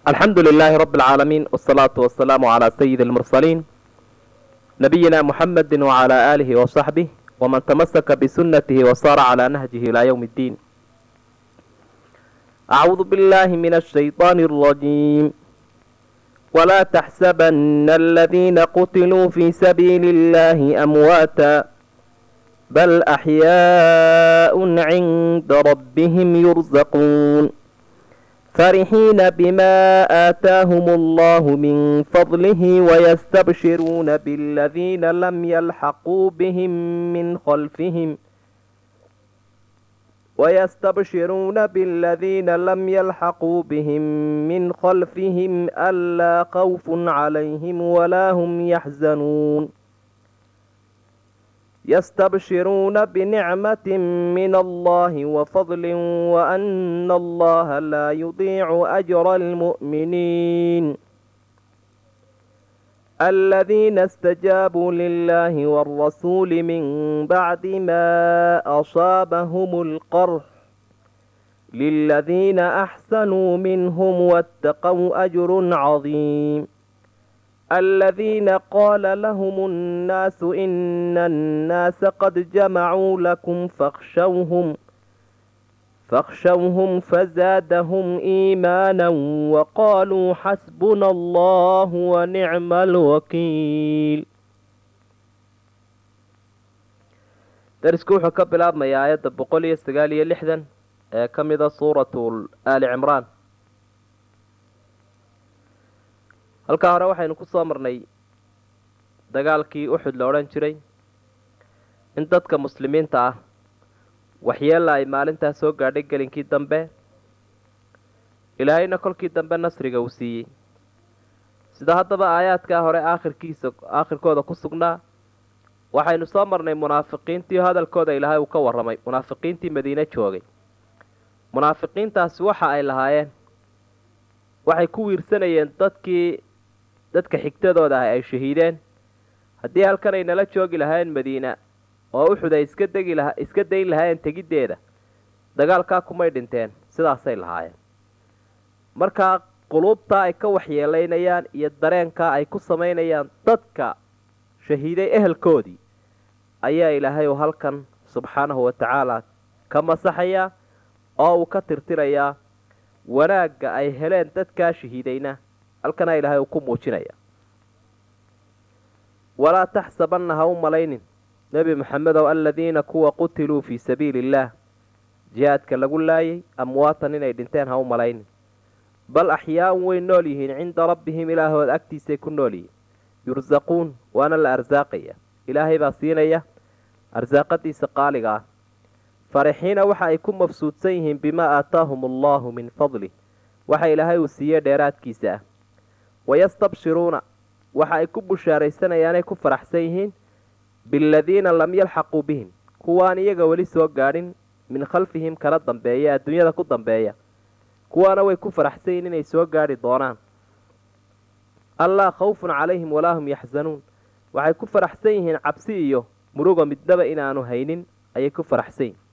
الحمد لله رب العالمين والصلاة والسلام على سيد المرسلين نبينا محمد وعلى آله وصحبه ومن تمسك بسنته وصار على نهجه إلى يوم الدين أعوذ بالله من الشيطان الرجيم ولا تحسبن الذين قتلوا في سبيل الله أمواتا بل أحياء عند ربهم يرزقون فرحين بما آتاهم الله من فضله ويستبشرون بالذين لم يلحقوا بهم من خلفهم ويستبشرون بالذين لم يلحقوا بهم من خلفهم ألا خوف عليهم ولا هم يحزنون يستبشرون بنعمة من الله وفضل وأن الله لا يضيع أجر المؤمنين الذين استجابوا لله والرسول من بعد ما أصابهم القرح للذين أحسنوا منهم واتقوا أجر عظيم الذين قال لهم الناس إن الناس قد جمعوا لكم فاخشوهم فاخشوهم فزادهم إيمانا وقالوا حسبنا الله ونعم الوكيل darisku wuxuu ka bilaabmayaa aayadda boqol iyo sagaal iyo lixdan ee ka mida suuratu aali cimraan halkaa hore waxaynu ku soo marnay dagaalkii uxud la odhan jiray in dadka muslimiinta ah waxyeella ay maalintaa soo gaadhay gelinkii dambe ilaahayna kolkii dambe nasriga uu siiyey sida haddaba aayaadkaa hore aakhirkiisa aakhirkooda ku sugnaa waxaynu soo marnay munaafiqiintii hadalkooda ilaahay uu ka warramay munaafiqiintii madiine joogay munaafiqiintaasi waxa ay lahaayeen waxay ku wiirsanayeen dadkii dadka xigtadooda ah ay shahiideen haddii halkan ay nala joogi lahaayeen madiina oo uxud ay iska degi laha iska dayn lahaayeen tegiddeeda dagaalkaa kumay dhinteen sidaasay lahaayeen markaa quluubtaa ay ka waxyeelaynayaan iyo dareenkaa ay ku samaynayaan dadka shahiiday ehelkoodii ayaa ilaahay uu halkan subxaanahu wa tacaala ka masaxayaa oo uu ka tirtirayaa wanaagga ay heleen dadkaa shahiidayna halkanaa ilaahay uu ku muujinaya walaa taxsabanna ha u malaynin nebi maxamedow aladiina kuwa qutiluu fii sabiili illaah jihaadka lagu laayay amwaatan inay dhinteen ha u malaynin bal axyaa'un way nool yihiin cinda rabbihim ilaahood agtiisay ku nool yihiin yursaquun waana la arsaaqaya ilaahay baa siinaya arsaaqadiisa qaaliga ah farixiina waxa ay ku mafsuudsan yihiin bimaa aataahum allahu min fadlih waxa ilaahay uu siiyey dheeraadkiisa ah wayastabshiruuna waxa ay ku bushaaraysanayaanay ku faraxsan yihiin biladiina lam yalxaquu bihim kuwaan iyaga weli soo gaadhin min khalfihim kala dambeeya adduunyada ku dambeeya kuwaana way ku faraxsan yihiin inay soo gaadhi doonaan allaa khawfun calayhim walaa hum yaxzanuun waxay ku faraxsan yihiin cabsi iyo muruga midnaba inaanu haynin ayay ku faraxsan yihin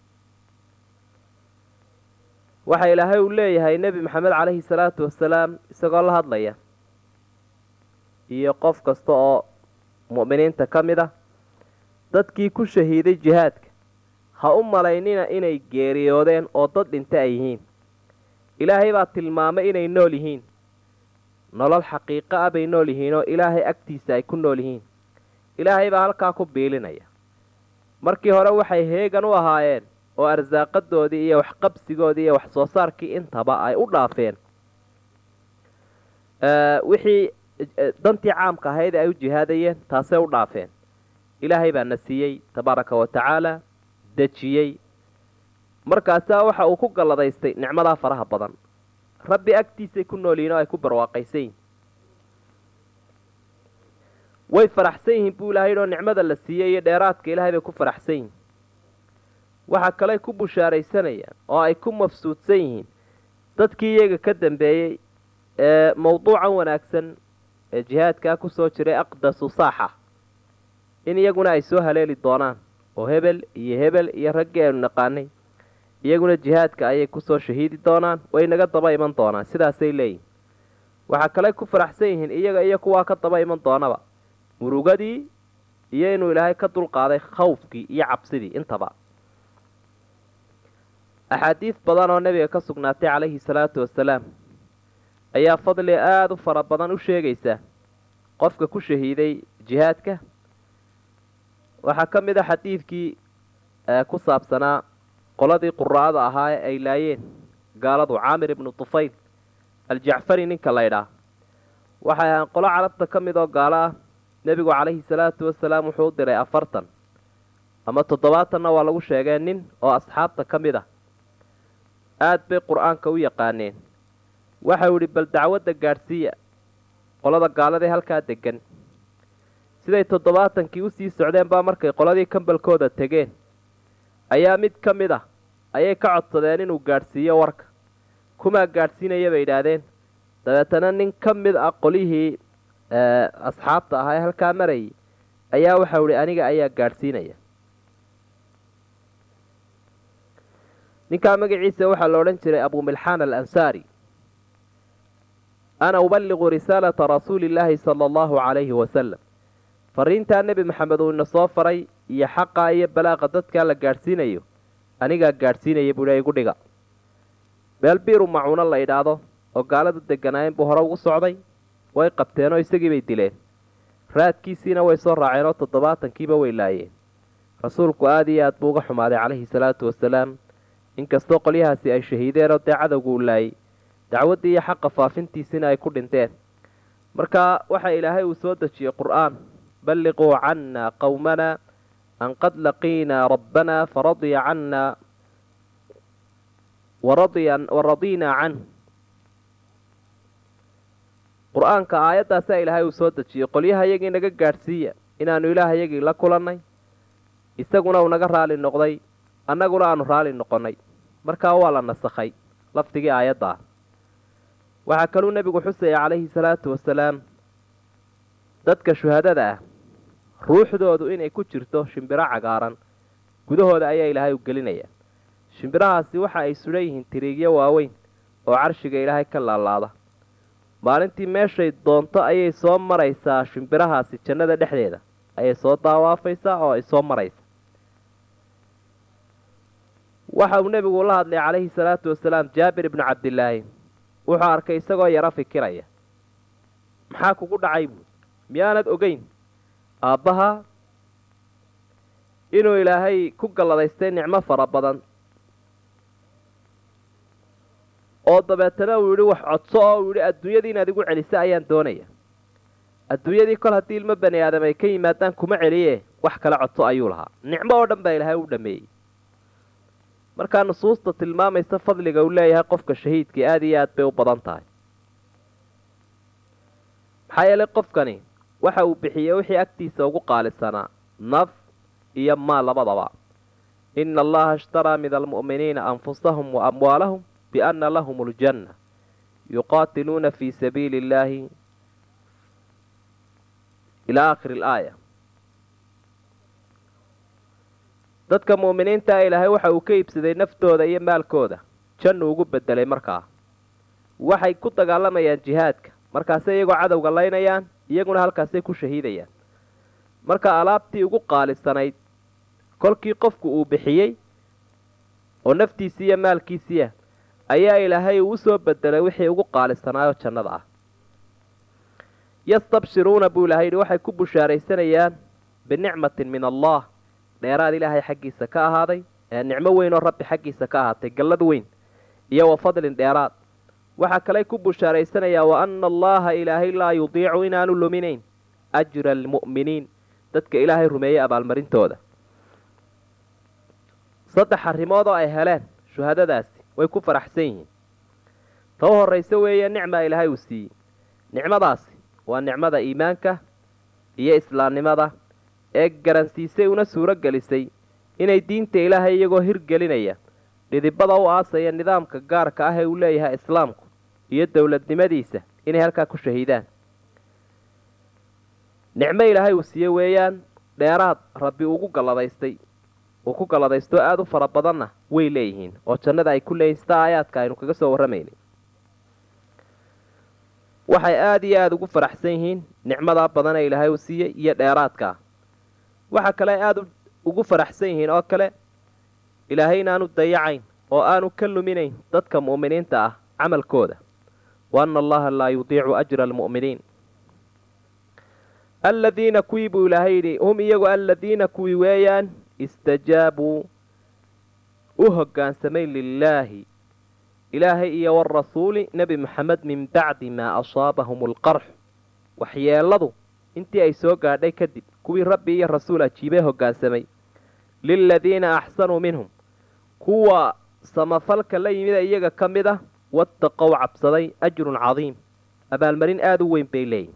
waxa ilaahay uu leeyahay nebi maxamed calayhi salaatu wasalaam isagoo la hadlaya iyo qof kasta oo mu'miniinta ka mid ah dadkii ku shahiiday jihaadka ha u malaynina inay geeriyoodeen oo dad dhinta ay yihiin ilaahay baa tilmaamay inay nool yihiin nolol xaqiiqo ah bay nool yihiin oo ilaahay agtiisa ay ku nool yihiin ilaahay baa halkaa ku biilinaya markii hore waxay heegan u ahaayeen oo arsaaqadoodii iyo waxqabsigoodii iyo wax soo saarkii intaba ay u dhaafeen wixii dantii caamka ahayd ay u jihaadayeen taasay u dhaafeen ilaahay baa na siiyey tabaaraka wa tacaala dejiyey markaasaa waxa uu ku galladaystay nicmadaa faraha badan rabbi agtiisay ku nool yihin oo ay ku barwaaqaysan yihin way faraxsan yihiin buu ilahay oo nicmada la siiyey iyo dheeraadka ilaahay bay ku faraxsan yihiin waxa kaley ku bushaaraysanayaan oo ay ku mafsuudsan yihiin dadkii iyaga ka dambeeyey ee mawduucan wanaagsan ee jihaadkaa kusoo jiray aqdasu saaxa in iyaguna ay soo haleeli doonaan oo hebel iyo hebel iyo raggii aynu naqaanay iyaguna jihaadka ayay kusoo shahiidi doonaan way naga daba iman doonaan sidaasay leeyihin waxaa kale ku faraxsan yihiin iyaga iyo kuwaa ka daba iman doonaba murugadii iyo inuu ilaahay ka dulqaaday khawfkii iyo cabsidii intaba axaadiis badan oo nebiga ka sugnaatay calayhi salaatu wasalaam ayaa fadli aada u fara badan u sheegaysa qofka ku shahiiday jihaadka waxaa ka mid a xadiidkii ku saabsanaa qoladii quraa'ada ahaa ee ay laayeen gaaladu caamir ibnu tufayl aljacfari ninka laydhaa waxay ahaan qolo carabta ka mid oo gaalo ah nebigu calayhi salaatu wasalaam wuxuu u diray afartan ama toddobaatanna waa lagu sheegee nin oo asxaabta ka mid ah aada bay qur-aanka u yaqaaneen waxau idhi bal dacwadda gaadhsiiya qolada gaaladee halkaa degan siday toddobaatankii usii socdeen baa markay qoladii kambalkooda tegeen ayaa mid ka mid ah ayay ka codsadeen inuu gaadhsiiyo warka kumaa gaadhsiinaya bay yidhaahdeen dabeetana nin ka mid ah qolihii asxaabta ahaa ee halkaa marayay ayaa waxau ihi aniga ayaa gaadhsiinaya ninkaa magaciisa waxaa la odhan jiray abumilxaan alansaari ana ubaliqu risaalata rasuuli illaahi sala allahu calayhi wasalam fariintaa nebi maxamed uu ina soo faray iyo xaqaa iyo balaaqa dadkaa la gaadhsiinayo anigaa gaadhsiinaya buuhi igu dhiga meel biiru macuuno la idhaahdo oo gaaladu deganaayeen buu hore ugu socday way qabteenoo isagii bay dileen raadkiisiina way soo raaceenoo toddobaatankiiba way laayeen rasuulku aada iyo aad buu uga xumaaday calayhi salaatu wasalaam inkastoo qolyahaasi ay shahiideenoo dee cadowgu u laayay dacwaddii iyo xaqa faafintiisina ay ku dhinteen marka waxa ilaahay uu soo dejiyey qur-aan balliquu cannaa qowmana an qad laqiinaa rabbanaa faradiya cannaa waradiinaa canh qur-aanka aayaddaasaa ilaahay uu soo dejiyey qolyaha yagii naga gaadhsiiya inaanu ilaaha yagii la kulannay isaguna uu naga raali noqday annaguna aanu raali noqonnay markaa waa la nasakhay lafdigii aayadda ah waxaa kaluu nebigu xusaya calayhi salaatu wasalaam dadka shuhadada ah ruuxdoodu inay ku jirto shimbiro cagaaran gudahooda ayaa ilaahay u gelinaya shimbirahaasi waxa ay sudhan yihiin tiriigyo waaweyn oo carshiga ilaahay ka laalaada maalintii meeshay doonto ayay soo maraysaa shimbirahaasi jannada dhexdeeda ayay soo daawaafaysaa oo ay soo maraysa waxa uu nebigu la hadlay calayhi salaatu wasalaam jaabir ibnu cabdilaahi wuxuu arkay isagoo yaro fikiraya maxaa kugu dhacay buui miyaanad ogeyn aabbaha inuu ilaahay ku galladaystay nicmo fara badan oo dabeetana uu yidhi wax codso oo uu yidhi adduunyadii inaad igu celisa ayaan doonaya adduunyadii kol haddii ilmo bani aadam ay ka yimaadaan kuma celiye wax kale codso ayuu lahaa nicmo oo dhan baa ilaahay u dhameeyey markaa nusuusta tilmaamaysa fadliga uu leeyahay qofka shahiidkii aada iyo aad bay u badan tahay maxaa yeelay qofkani waxa uu bixiyey wixii agtiisa ugu qaalisanaa naf iyo maal labadaba ina allaha ishtaraa min almu'miniina anfusahum wa amwaalahum bianna lahum aljanna yuqaatiluuna fii sabiili illaahi ilaa aakhiri alaaya dadka mu'miniinta ilaahay waxa uu ka iibsaday naftooda iyo maalkooda jannu ugu bedelay markaa waxay ku dagaalamayaan jihaadka markaasay iyagoo cadowga laynayaan iyaguna halkaasay ku shahiidayaan marka alaabtii ugu qaalisanayd kolkii qofku uu bixiyey oo naftiisii iyo maalkiisiiah ayaa ilaahay uu usoo bedelay wixii ugu qaalisanaayoo jannada ah yastabshiruuna buu ilahay yidhi waxay ku bushaaraysanayaan binicmatin min allah dheeraad ilaahay xaggiisa ka ahaaday ee nicmo weyn oo rabbi xaggiisa ka ahaatay gallad weyn iyo wa fadlin dheeraad waxaa kaley ku bushaaraysanayaa wa anna allaha ilaahay laa yudiicu inaanu luminayn ajra almu'miniin dadka ilaahay rumeeyey abaalmarintooda saddex arrimood oo ay heleen shuhadadaasi way ku faraxsan yihiin ta u horrayse weeye nicmaa ilaahay uu siiyey nicmadaasi waa nicmada iimaanka iyo islaamnimada ee garansiisay una suuro gelisay inay diinta ilaahay iyagoo hirgelinaya dhidibada u aasaya nidaamka gaarka ah ee uu leeyahay islaamku iyo dowladnimadiisa inay halkaa ku shahiidaan nicmo ilaahay uu siiye weeyaan dheeraad rabbi ugu galladaystay uu ku galladaysto aada u fara badanna way leeyihiin oo jannada ay ku leeyihin sida aayaadka aynu kaga soo warramaynay waxay aada iyo aada ugu faraxsan yihiin nicmadaa badan ee ilaahay uu siiyey iyo dheeraadkaa waxa kale aada ugu faraxsan yihiin oo kale ilaahay inaanu dayacayn oo aanu ka luminayn dadka mu'miniinta ah camalkooda wa anna allaha laa yudiicu ajra almu'miniin aladiina kuwii buu ilaahay yidhi hum iyagu aladiina kuwii weeyaan istajaabuu u hoggaansamay lilaahi ilaahay iyo warasuuli nebi moxamed min bacdi maa asaabahum alqarx waxyeeladu intii ay soo gaadhay kadib kuwii rabbi iyo rasuul ajiibay hoggaansamay liladiina axsanuu minhum kuwa samafalka la yimida iyaga ka mid ah wattaqow cabsaday ajrun cadiim abaalmarin aada u weyn bay leeyihin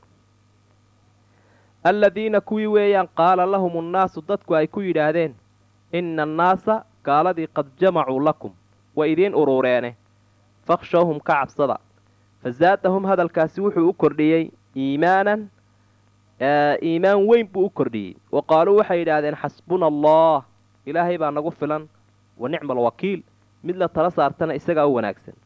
aladiina kuwii weeyaan qaala lahum annaasu dadku ay ku yidhaahdeen inna annaasa gaaladii qad jamacuu lakum way idiin uruureene fakhshawhum ka cabsada fazaadahum hadalkaasi wuxuu u kordhiyey iimaanan iimaan weyn buu u kordhiyey wa qaaluu waxay yidhaahdeen xasbuna allah ilaahay baa nagu filan wa nicma alwakiil mid la tala saartana isagaa u wanaagsan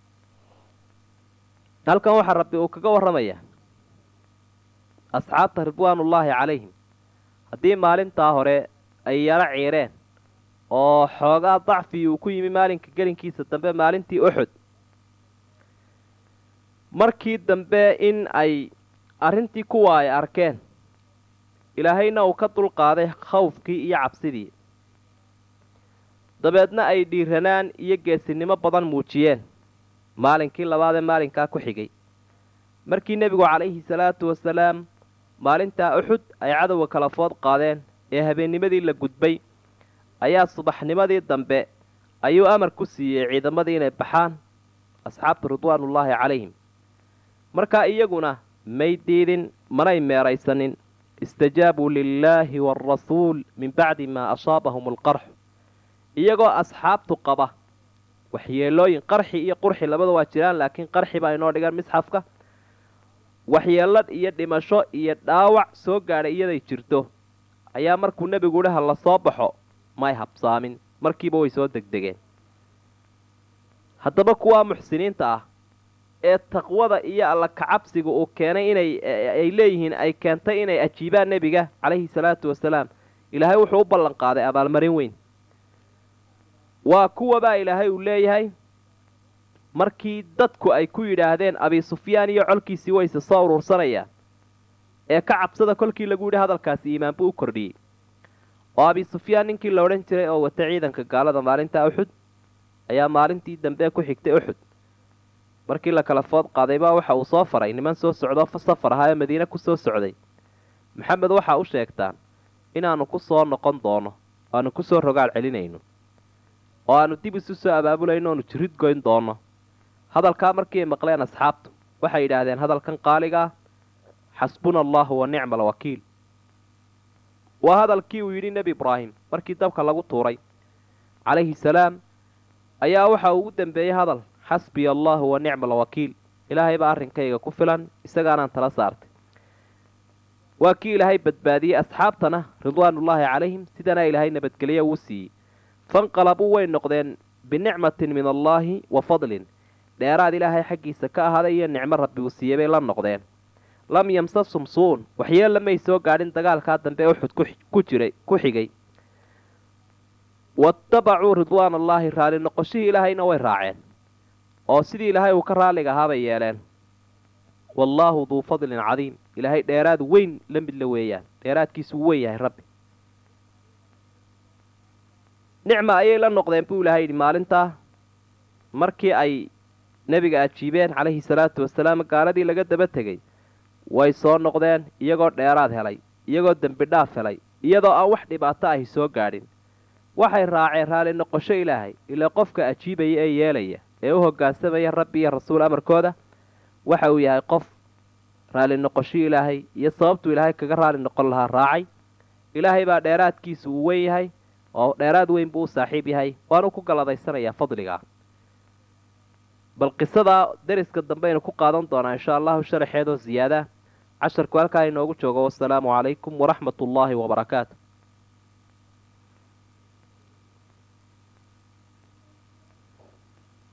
halkan waxaa rabbi uu kaga warramayaa asxaabta ridwaanullaahi calayhim haddii maalintaa hore ay yaro ciireen oo xoogaa dacfii uu ku yimi maalinka gelinkiisa dambe maalintii uxud markii dambe in ay arrintii kuwa ay arkeen ilaahayna uu ka dulqaaday khawfkii iyo cabsidii dabeedna ay dhiiranaan iyo geesinimo badan muujiyeen maalinkii labaadee maalinkaa ku xigay markii nebigu calayhi salaatu wasalaam maalintaa uxud ay cadowga kala food qaadeen ee habeennimadii la gudbay ayaa subaxnimadii dambe ayuu amar ku siiyey ciidamadii inay baxaan asxaabtu ridwaanullaahi calayhim markaa iyaguna may diidin manay meeraysanin istajaabuu lilaahi waalrasuul min bacdi maa asaabahum alqarxu iyagoo asxaabtu qaba waxyeelooyin qarxi iyo qurxi labada waa jiraan laakiin qarxi baa inoo dhigan misxafka waxyeelad iyo dhimasho iyo dhaawac soo gaadhay iyaday jirto ayaa markuu nebigu idhi ha la soo baxo may habsaamin markiiba way soo degdegeen haddaba kuwaa muxsiniinta ah ee taqwada iyo alla kacabsiga uu keenay inay ay leeyihiin ay keentay inay ajiibaan nebiga calayhi salaatu wasalaam ilaahay wuxuu u ballan qaaday abaalmarin weyn waa kuwabaa ilaahay uu leeyahay markii dadku ay ku yidhaahdeen abi sufyaan iyo colkiisii wayse soo uruursanayaan ee ka cabsada kolkii lagu yidhi hadalkaasi iimaan buu u kordhiyey oo abi sufyaan ninkii la odhan jiray oo wata ciidanka gaalada maalinta uxud ayaa maalintii dambe ku xigtay uxud markii la kala food qaaday baa waxa uu soo faray niman soo socdoo safar ahaa ee madiine ku soo socday maxamed waxaa u sheegtaan inaannu ku soo noqon doono aanu ku soo rogaal celinayno oo aanu dib isu soo abaabulayno oonu jirid goyn doono hadalkaa markii ay maqleen asxaabtu waxay yidhaahdeen hadalkan qaaliga ah xasbuna allahu wa nicma alwakiil waa hadalkii uu yidhi nebi ibraahim markii dabka lagu tuuray calayhi salaam ayaa waxa uu ugu dambeeyey hadal xasbiya allahu wa nicma alwakiil ilaahay baa arrinkayga ku filan isagaanaan tala saartay waa kii ilaahay badbaadiyey asxaabtana ridwaanullaahi calayhim sidana ilaahay nabadgelye uu siiyey fanqalabuu way noqdeen binicmatin min allaahi wa fadlin dheeraad ilaahay xaggiisa ka ahaaday iyo nicmo rabbi uu siiyey bay la noqdeen lam yamsasum suun waxyeella may soo gaadhin dagaalkaa dambe uxud ku jiray ku xigay waattabacuu ridwaan allaahi raali noqoshihii ilaahayna way raaceen oo sidii ilaahay uu ka raalliga ahaabay yeeleen wallaahu duu fadlin cadiim ilaahay dheeraad weyn la midla weeyaan dheeraadkiisu uu weyn yahay rabbi nicma ayay la noqdeen buu ilahay yidhi maalintaa markii ay nebiga ajiibeen calayhi salaatu wasalaam gaaladii laga daba tegey way soo noqdeen iyagoo dheeraad helay iyagoo dembi dhaaf helay iyadoo aan wax dhibaato ahi soo gaadhin waxay raaceen raali noqosho ilaahay ilaa qofka ajiibaya ee yeelaya ee u hoggaansamaya rabbi iyo rasuul amarkooda waxa uu yahay qof raali noqosho ilaahay iyo sababtuu ilaahay kaga raali noqon lahaa raacay ilaahay baa dheeraadkiisu uu weyn yahay oo dheeraad weyn buu u saaxiib yahay waanu ku galladaysanayaa fadligaa bal qisadaa deriska dambe aynu ku qaadan doonaa insha allahu sharaxeedoo ziyaada casharku halkaa inoogu joogo wasalaamu calaykum waraxmat ullaahi wabarakaatu